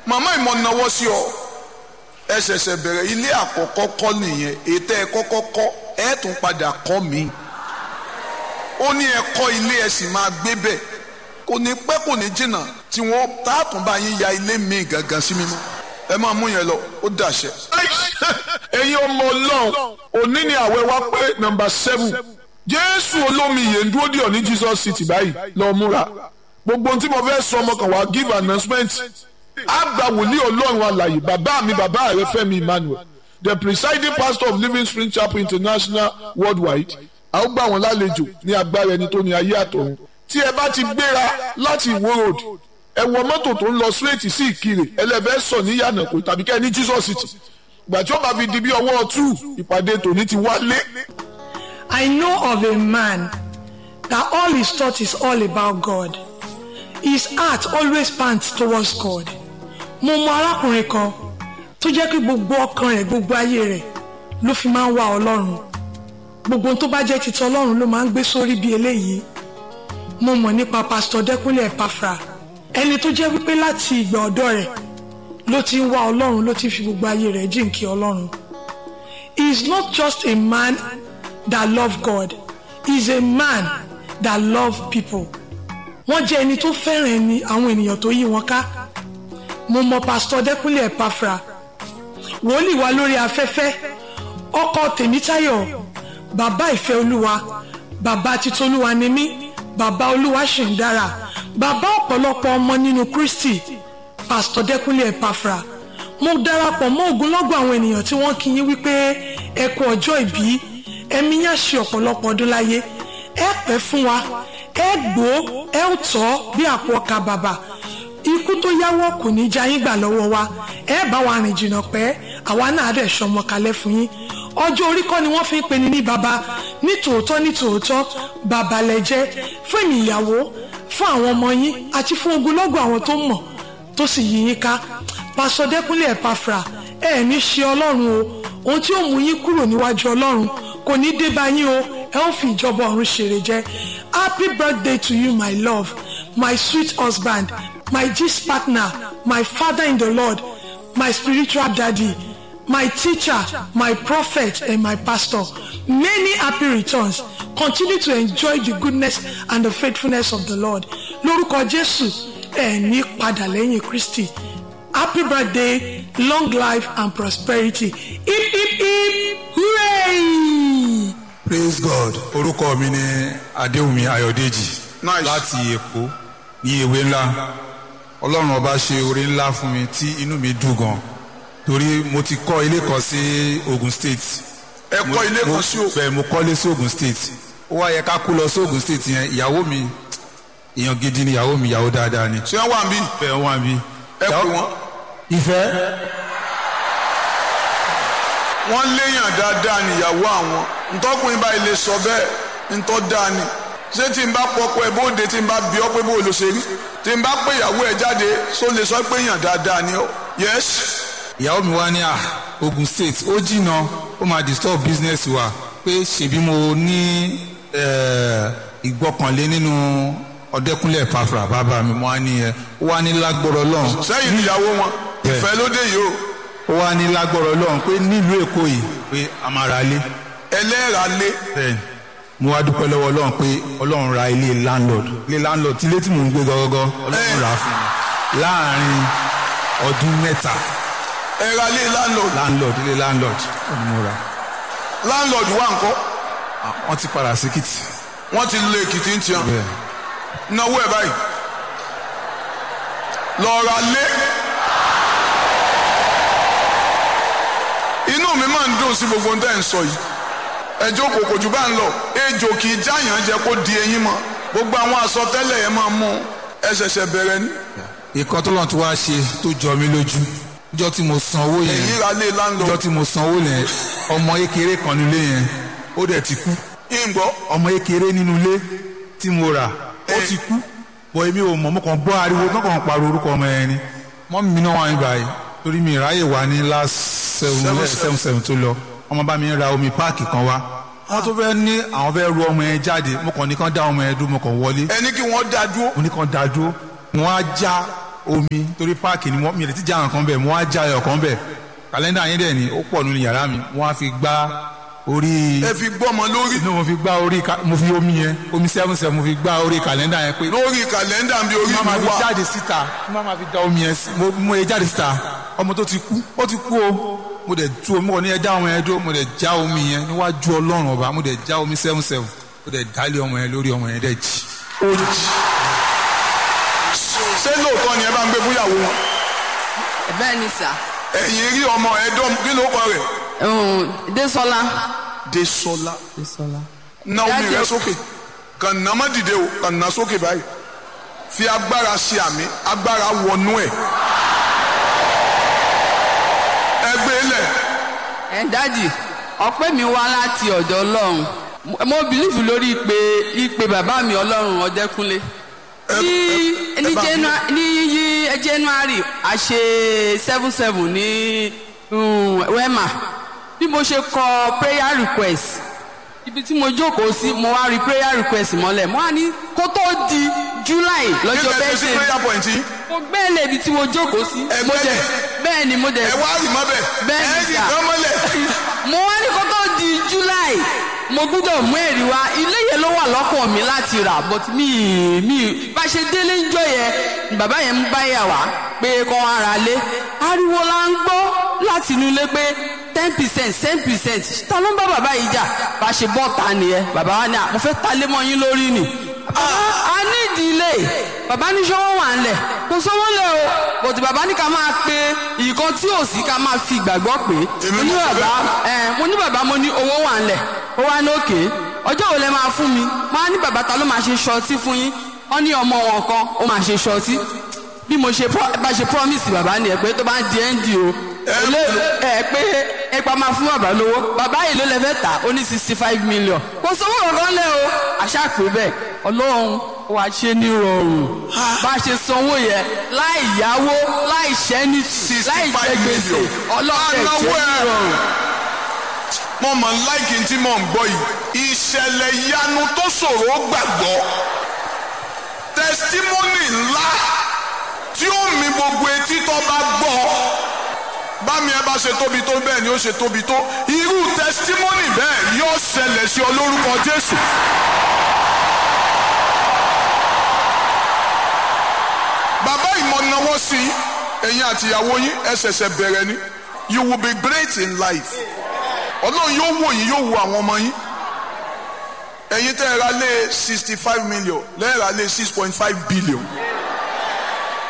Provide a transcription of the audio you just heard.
màmá ìmọ̀ náwó sí ọ ẹ ṣẹ̀ṣẹ̀ bẹ̀rẹ̀ ilé àkọ́kọ́ kọ́ nìyẹn ètò ẹ kọ́kọ́ kọ́ ẹ tún padà kọ́ mi ó ní ẹ kọ́ ilé ẹ sì máa gbé bẹ̀ kò ní pẹ́ kò ní jìnnà tí wọ́n táàtún bá yín ya ilé mi gangan sí mímọ́ ẹ máa mú yẹn lọ ó dàṣẹ. ẹ̀yin ọmọ ọlọ́run òní ni àwẹ̀ wá pé nọ́mbà seven jésù olómi yẹn ń dúró dì ọ́ ní jesus city báyìí lọ́ọ́ múra gbogbo ohun tí mo fẹ́ sọ ọmọ kan wá give announcement àgbà wòlíì ọlọ́run alàyè bàbá mi bàbá rẹ fẹ́mi emmanuel the presiding pastor of living spring chapel international worldwide a ó gbà wọ́n lálejò ní agbára ẹni tó ní ayé àtọ̀run tí ẹ bá ti gbéra láti ìwó road ẹ wọ mọ́tò tó ń lọ straight sí ìkirè ẹlẹ́fẹ́ sọ ní yànnàkó tàbí kẹ́ ẹ ní jesus city gbà tí ó bá fi di bí ọwọ́ two ìpàdé tòní ti wálé. I know of a man that all his thought is all about God. His heart always pants towards God. Mo mọ arákùnrin kan tó jẹ́ pé gbogbo ọkàn rẹ̀ gbogbo ayé rẹ̀ ló fi máa ń wá Ọlọ́run. Gbogbo ohun tó bá jẹ́ titi Ọlọ́run ló máa ń gbé sórí bí eléyìí. Mo mọ̀ nípa Pásítọ̀ Dẹ́kunlé Ẹ̀páfra. Ẹni tó jẹ́ wípé láti ìgbà ọ̀dọ́ rẹ̀ ló ti ń wá Ọlọ́run ló ti fi gbogbo ayé rẹ̀ jíǹkí Ọlọ́run. He is not just a man that love God. He is a man that love people. Wọ́n jẹ́ ẹni tó fẹ́ràn ẹni àwọn ènìyàn tó yí wọn ká. Mo mọ Pásítọ̀ Dẹ́kunlé Ẹ̀páfra. Wòlíì wa lórí afẹ́fẹ́. Ọkọ Tèmítáyọ̀. Bàbá ìfẹ́ Olúwa. Bàbá Titolúwa ni mí. Bàbá Olúwa ṣì ń dára. Bàbá ọ̀pọ̀lọpọ̀ ọmọ nínú Kristi. Pásítọ̀ Dẹ́kunlé Ẹ̀páfra. Mo darapọ̀ mọ́ ogunlọ́gọ̀ àwọn ènìyàn tí wọ́n kí yín wípé ẹ kú ọjọ́ ìbí ẹ̀mí yá ṣe ọ̀pọ̀lọpọ̀ ọdún láyé ẹ pẹ́ fún wa ẹ gbó ẹ ò tọ́ bí àpò ọkà bàbà ikú tó yáwọ́ kò ní já yín gbà lọ́wọ́ wa ẹ bá wa rìn jìnnà pẹ́ àwa náà dẹ̀ sọmọ kalẹ̀ fún yín ọjọ́ orí kọ́ ni wọ́n fi ń pe ni ní baba ní tòótọ́ ní tòótọ́ bàbá lẹ́jẹ́ fún èmi ìyàwó fún àwọn ọmọ yín àti fún ogunlọ́gọ̀ àwọn tó mọ̀ tó sì yí yín ká pásọ Dẹ́kunlé Ẹ̀páfra ẹ ní ṣe ọlọ́run o ohun tí ó mú yín kúrò níwájú ọlọ́run kò ní dé bá yín o ẹ ó fi ìjọba ọ̀run ṣèrè jẹ happy birthday to you my love my sweet husband my gist partner my father in the lord my spiritual daddy my teacher my prophet and my pastor many happy returns continue to enjoy the goodness and the faithfulness of the lord lórúkọ jésù ẹ ní padà lẹ́yìn kristi happy birthday long life and prosperity hip hip hip hooray. praise god orúkọ mi ni adéwùmí ayọ̀dèjì Nice. láti èkó ní ewé ńlá ọlọ́run ọba ṣe oore ńlá fún mi tí inú mi dùn gan torí mo ti kọ́ ilé kan sí ogun state ẹ kọ́ ilé kan sí o bẹ́ẹ̀ mo kọ́lé sí ogun state ó wá yẹ ká kú lọ sí ogun state yẹn ìyàwó mi èèyàn gidi ni ìyàwó mi ìyàwó dáadáa ni ṣé wọ́n wà ń bí bẹ́ẹ̀ wọ́n bí. ẹ pè wọ́n ìfẹ́ wọ́n léèyàn dáadáa níyàwó àwọn ntọ́kùnrin báyìí lè sọ bẹ́ẹ̀ ntọ́ dáa ni ṣé tí n bá pọpọ ẹ bóde tí n bá bí ọ pé bó ló ṣe rí tí n bá pé ìyàwó ẹ jáde só lè sọ pé èèyàn dáadáa ni ọ yes ìyàwó mi wá ní à ogun state ó jìnnà ó máa disturb business wa pé ṣèbí mo ní eh, ìgbọ́kànlé nínú ọ̀dẹ́kúnlẹ̀ Ẹ̀páfra bàbá mi mo wá ní ẹ ó wá ní lágbọ́rọ̀ lọ́hùn sẹ́yìn níyàwó wọn Bẹ́ẹ̀. ìfẹ́ ló dé yìí o ó wá ní lágbọ́rọ̀ lọ́hùn pé nílùú èkó yìí pé a máa ra ilé ẹlẹ́ra lé bẹ́ẹ̀ ni mo wá dúpẹ́ lọ́wọ́ ọlọ́run pé ọlọ́run ra ilé landlord ilé landlord tí ilé tí mò ń gbé gọ́gọ́gọ́ ọlọ́run rà á fún mi láàrin ọdún mẹ́ta ẹ̀ra lé landlord landlord ilé landlord ni mo rà landlord wà ńkọ́ Ah, wọ́n ti padà sí kìtì wọ́n ti lé èkìtì ń tiẹ̀ bẹ́ẹ̀ náwó ẹ̀ báyìí lọ́ọ̀ra lé inú mi máa ń dùn sí gbogbo ohun tẹ́ ń sọ yìí ẹjọ́ kò kò jù bá ń lọ ejò kì í jáyàn jẹ kó di eyín mọ́ gbogbo àwọn àsọtẹ́lẹ̀ yẹn máa mú ẹ ṣẹ̀ṣẹ̀ bẹ̀rẹ̀ ní ìkan tó lọ́n ti wá ṣe tó jọ mí lójú níjọ́ tí mo san owó yẹn èyí ra lé níjọ́ landlord tí mo san owó yẹn ọmọ ékeré kan nílé yẹn ó dẹ̀ ti kú ìgbọ́ ọmọ ékeré nínú ilé tí mo rà ó ti kú bọ̀ èmi ò mọ̀ mo kàn gbọ́ ariwo mo kàn pariwo orúkọ ọmọ yẹn ni mọ́ mi náà wà ní báyìí torí mi ìráyè wà ní last seven Seven, seven seven tó lọ ọmọ bá mi ra omi páàkì kan wá wọ́n tó fẹ́ ní àwọn fẹ́ ru ọmọ yẹn jáde mo kàn ní kàn dá ọmọ yẹn dúró mo kàn wọlé ẹni kí wọ́n dá dúró mo ní kàn dá dúró wọ́n á já omi torí páàkì ni wọ́n mi ò lè ti já àwọn kan bẹ̀ mo wá já ẹyọ kan bẹ̀ kàlẹ́ndà yín dẹ̀ ni ó pọ̀ nínú yàrá mi mo wá fi gbá orí ẹ fi gbọ́mọ lórí inú mo fi gbá orí ka- mo fi omi yẹn omi seven seven mo fi gbá orí kàlẹ́ndà yẹn pé lórí kàlẹ́ndà bí orí má máa mi fi wà jáde síta má máa fi da omi yẹn sí mo mo yẹ jáde síta ọmọ tó ti kú ó ti kú o mo dẹ̀ tú omi kò ní ẹ dá ọmọ yẹn dúró mo dẹ̀ já omi yẹn níwájú ọlọ́run ọba mo dẹ̀ já omi seven seven mo dẹ̀ dálé ọmọ yẹn lórí ọmọ yẹn dẹ̀ jì. ó jì ṣé lóòótọ́ ni ẹ bá ń gbé fúyàwó wọn bẹ́ẹ̀ ni sà ẹ̀yìn rí ọmọ ẹ̀dọ́ kí ló kọ rẹ̀ um, Désọlá. Désọlá Désọlá. ná omi Dájú. rẹ sókè kàn ná má dìde o kàn ná sókè báyìí fi agbára ṣe àmì agbára wọnú ẹ ẹgbẹ́ lẹ̀ ẹ dádì ọpẹ́ mi wá láti ọ̀dọ̀ Ọlọ́run Mo- mo bìlífù lórí ìpè ìpè bàbá mi Ọlọ́run Ọdẹ́kúnlé ní ẹ ní bá mi- Janu- ní yí January a ṣe seven seven ní um, Wema bí mo ṣe kọ prayer request ibi tí mo jókòó sí mo wá rí prayer request mọ́lẹ̀ mo wá ní kó tó di July kí lọ́jọ́ lẹ ṣe sí bẹ́ẹ̀ prayer point yìí mo gbẹ́lẹ̀ ibi tí mo jókòó sí Ẹ mo dẹ̀ gbẹ́lẹ̀? bẹ́ẹ̀ ni mo dẹ̀ ẹ wá rì mọ́ bẹ̀ Bẹ́ẹ̀ ẹ ni rì sà. kán mọ́lẹ̀ mo wá ní kó tó di july mo gbúdọ̀ mú ẹ̀rí wá ilé yẹn ló wà lọ́kàn mi láti rà but mi mi bá ṣe délé ń jọ yẹn ni bàbá yẹn ń bá yà wá pé kọ́ ara lé ariwo la ń gbọ́ láti inú ilé pé ten percent ten percent ta ló ń bá bàbá yìí jà bá ṣe bọ́ ta nìyẹn bàbá wa ní à mo fẹ́ ta lé mọ́ yín lórí ni a ní ìdílé bàbá ní sọ́wọ́ wà ń lẹ̀ kò sọ́wọ́ lẹ̀ o bòtí bàbá ní ká máa pe ìkan tí ò sí ká máa fi ìgbàgbọ́ pé Èmi mo ní mọ̀ sọ bàbá ẹ mo ní bàbá mo ní owó wà ń lẹ̀ ó wá ní òkè ọjọ́ wo lẹ máa fún mi mo á ní bàbá ta ló máa ṣe ṣọtí fún yín wọ́n ní ọmọ wọn kan ó máa ṣe ṣọtí bí mo ṣe pro- bá ṣe promise bàbá ni ẹ pé tó bá ń di ẹ́ ń di o olè ẹ pé ẹ pa máa fún bàbá lówó bàbá yìí ló lẹ fẹ́ tà ó ní sixty five million kò sówó kankan lẹ o àṣà pé bẹ́ẹ̀ ọlọ́run wà ṣe ní rọrùn bá a ṣe sanwó yẹn láì yáwó láì ṣẹ́ni láì 65 jẹ gbèsè million. ọlọ́run ẹ̀ Anáwó ṣe ní ẹ̀. rọrùn. mo mọ̀ láìkí tí mò ń gbọ́ yìí ìṣẹ̀lẹ̀ ìyanu tó ṣòro gbàgbọ́ tẹsítímọ́nì ńlá tí ó mi gbogbo etí tó bá gbọ́ bámi ẹ bá ṣe tóbi tó bẹ́ẹ̀ ni ó ṣe tóbi tó irú tẹsítímọ́nì bẹ́ẹ̀ yóò ṣẹlẹ̀ sí ọ lórúkọ Jésù. bàbá ìmọ̀nàwọ́ sí ẹ̀yin àtìyàwó yín ẹ ṣẹ̀ṣẹ̀ bẹ̀rẹ̀ ni you will be great in life ọlọ́run yóò wò yín yóò wo àwọn ọmọ yín ẹ̀yin tẹ́ ẹ ra lé sixty five million lẹ́ẹ̀ ra lé six point five billion